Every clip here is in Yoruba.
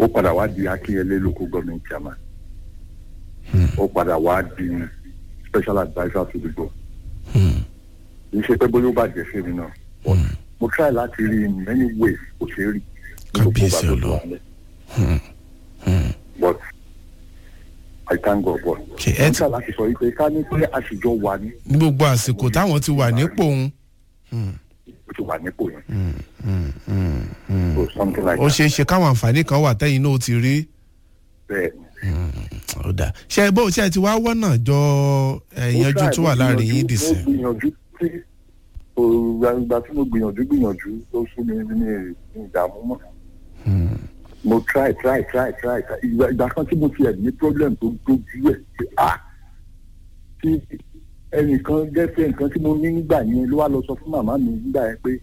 ó padà wá di akínyẹlé local government chairman ó padà wá di special adviser to the board Hmm. kì í ṣe pé bóyá ó bàjẹ́ sí mi náà but mo try láti rí in many ways kò ṣeé rí ní gbogbo Kábíyèsí ìgbà tó Ọlọ́run. wà lẹ̀. Hmm. Hmm. but I thank God but Ṣé ẹ mo ti- try láti sọ yìí pé ká ní pé àṣìjọ wà ní ní gbogbo àsìkò táwọn ti wà nípò òun. ó ti wà nípò yẹn Hmm. Hmm. Hmm. Hmm. so something like ó that ṣeé ṣe káwọn àǹfààní kan wà tẹ́yìn náà ó ti rí. bẹ́ẹ̀ ó dà ṣe bó ṣe ti wá wọ́nà jọ ẹ̀yànjú tó wà láàrin yín dì sí. mo gbìyànjú tí ìgbà tí mo gbìyànjú gbìyànjú tó sún mi ní ìdààmú mọ́ mo try try try try try. ìgbà ìgbà kan tí mo ti ẹ̀ ní problem tó dojú ẹ̀ pé ah tí ẹnìkan gẹ́sẹ̀ nǹkan tí mo ní nígbà yẹn ló wá lọ sọ fún màmá mi nígbà yẹn pé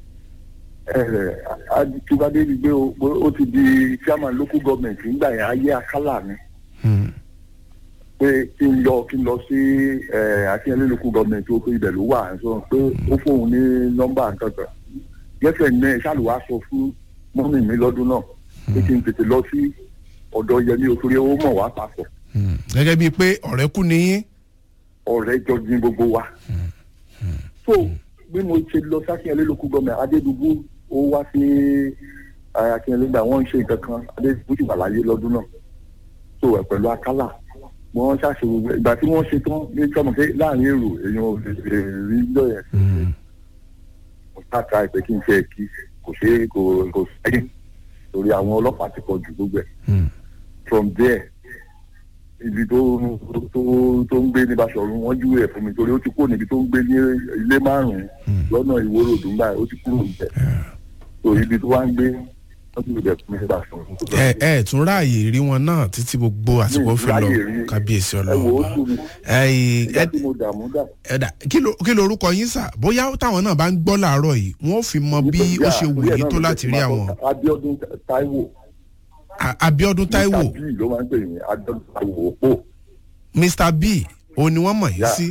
aditibade rí gbé o ó ti di chairman local government nígbà yẹn ayé akálà mi Hmm. pé kí n lọ kí n lọ sí akínyẹlé local government ó pé ibẹ̀ ló wà sọ pé ó fóun ní nọ́mbà nǹkan gẹ́sẹ̀ ní ṣàlùwà sọ fún mọ́mì mi lọ́dún náà pé kí n tètè lọ sí ọ̀dọ̀ yẹmi òtúrí ó mọ̀ wá papọ̀ Hmm. gẹ́gẹ́ bíi pé ọ̀rẹ́ kú ni yín. ọ̀rẹ́ jọ ní gbogbo wa. so bí mo ṣe lọ sí akínyẹlé local government adédùgbò ó wá sí eh, akínyẹlé gbà wọ́n ń ṣe nǹkan kan adédùgbò ti wà láyé lọ́dún náà so ẹ̀ pẹ̀lú akálà wọ́n ṣàṣe gbogbo ìgbà tí wọ́n ṣe tán ní sọmọ pé láàrin èrò èèyàn ò lè lè rí lọ yẹn Hmm. mo ṣáàtà ìpè kí n ṣe kí kò ṣe é kò kò sẹ́yìn torí àwọn ọlọ́pàá ti pọ̀ ju gbogbo ẹ̀ Hmm. from there ibi tó tó tó ń gbé ní Baṣọ̀run wọ́n júwe ẹ̀ fún mi torí ó ti kó níbi tó ń gbé ní ilé márùn-ún lọ́nà ìwóró òdùnbà ó ti kúrò níbẹ̀ so ibi tó wá ń gbé wọ́n ti bẹ̀ fún mi ní Baṣọ̀run. ẹ ẹ tún ráàyè rí wọn náà títí gbogbo àsìkò fi lọ ráàyè rí. kábíyèsí ẹ wò ó ọlọ́run. sùn mi ẹ ìgbà tí mo dààmú dà ẹ̀dà kí ló kí lorúkọ yín sà bóyá táwọn náà bá ń gbọ́ làárọ̀ yìí wọ́n fi mọ bí ó ṣe wù yín tó láti rí àwọn. Abíọ́dún Táíwò A- Abíọ́dún Táíwò Mr. B ló máa ń pè ní Abíọ́dún Táíwò òpó Mr B òun ni wọ́n mọ̀ yín Yeah. sí.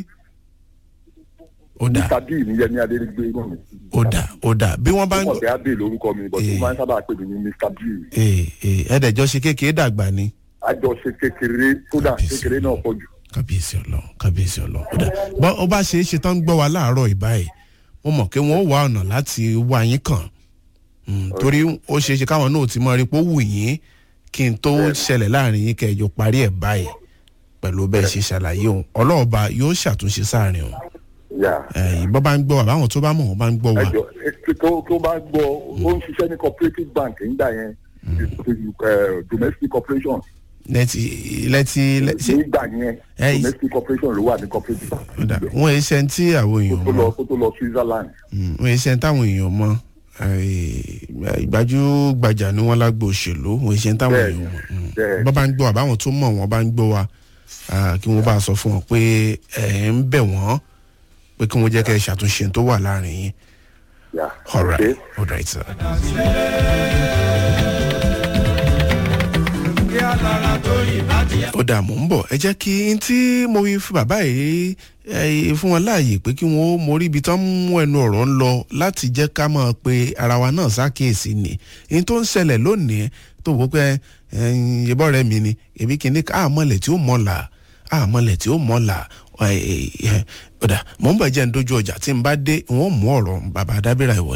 ó dà Mr. B ní Yẹmí Adérígbé náà mi. ó dà ó dà bí wọ́n bá ń ó mọ̀ pé Abẹ́ lórúkọ mi but ó Eh. máa ń sábà pè mí ní Mr. B. ee ee ẹ̀ẹ́dẹ̀jọ́ ṣe kékeré dàgbà ni. àjọṣe kékeré kódà Kábíyèsí kékeré náà pọ̀ jù. kábíyèsí ọlọ́run kábíyèsí ọlọ́run ó dà bọ́ ó bá ṣe é ṣe tán ń gbọ́ wa láàárọ̀ ìbáyìí mo mọ̀ pé wọ́n ó wá ọ̀nà láti wá yín kàn Mm, torí ó ṣe é ṣe káwọn náà ti mọ rí pé ó wù yín kí n tó ṣẹlẹ̀ láàrin yín kẹjọ parí ẹ̀ báyìí pẹ̀lú bẹ́ẹ̀ ṣe ṣàlàyé òun ọlọ́ọ̀ba yóò ṣàtúnṣe sáàrin òun yà ìbọn bá ń gbọ́ wa báwọn tó bá mọ̀ wọ́n bá ń gbọ́ wa ẹjọ ẹ- tó tó bá gbọ́ ó ń ṣiṣẹ́ ní cooperative bank nígbà yẹn eh, domestic corporation lẹ́tí lẹ́tí lẹ́- ṣé nígbà yẹn Eh, domestic corporation ló wà ní cooperative bank. ó dà wọ́n ẹ ṣe ń tí àwọn kó èèyàn tó mọ̀ lọ kó tó lọ Switzerland. Mm, wọ́n ẹ ṣe ń táwọn èèyàn mọ̀ ìgbájú-gbajà ni wọ́n lágbo òṣèlú wọ́n ẹ ṣe ń táwọn Bẹ́ẹ̀ni, èèyàn mọ̀ Mm. bẹ́ẹ̀ni. bọ́ bá ń gbọ́ wa báwọn tó mọ̀ wọ́n bá ń gbọ́ wa ah, kí wọ́n bá sọ fún wọn pé ẹ̀ ń bẹ̀ wọ́n pé kí wọ́n jẹ́ kẹ́ ẹ ṣàtúnṣe tó wà láàrin yín Yeah. all right Okay. all right sir. ó dà mọ́ ń bọ̀ ẹ jẹ́ kí n tí mo fi fún bàbá yìí ẹ, fún wọn láàyè pé kí wọ́n ó mórí ibi tán mú ẹnu ọ̀rọ̀ ń lọ láti jẹ́ ká mọ̀ pé ara wa náà ṣàkíyèsí ni ní tó ń ṣẹlẹ̀ lónìí tó wò ó pé ìbọ̀ rẹ̀ mi ni èmi kìíní ká àmọ́lẹ̀ tí ó mọ̀ọ́là àmọ́lẹ̀ tí ó mọ̀ọ́là ọ̀dà mọ̀ ń bọ̀ jẹ́ ń dojú ọjà tí n bá dé wọ́n mú ọ̀rọ̀ bàbá dábìrà ìwọ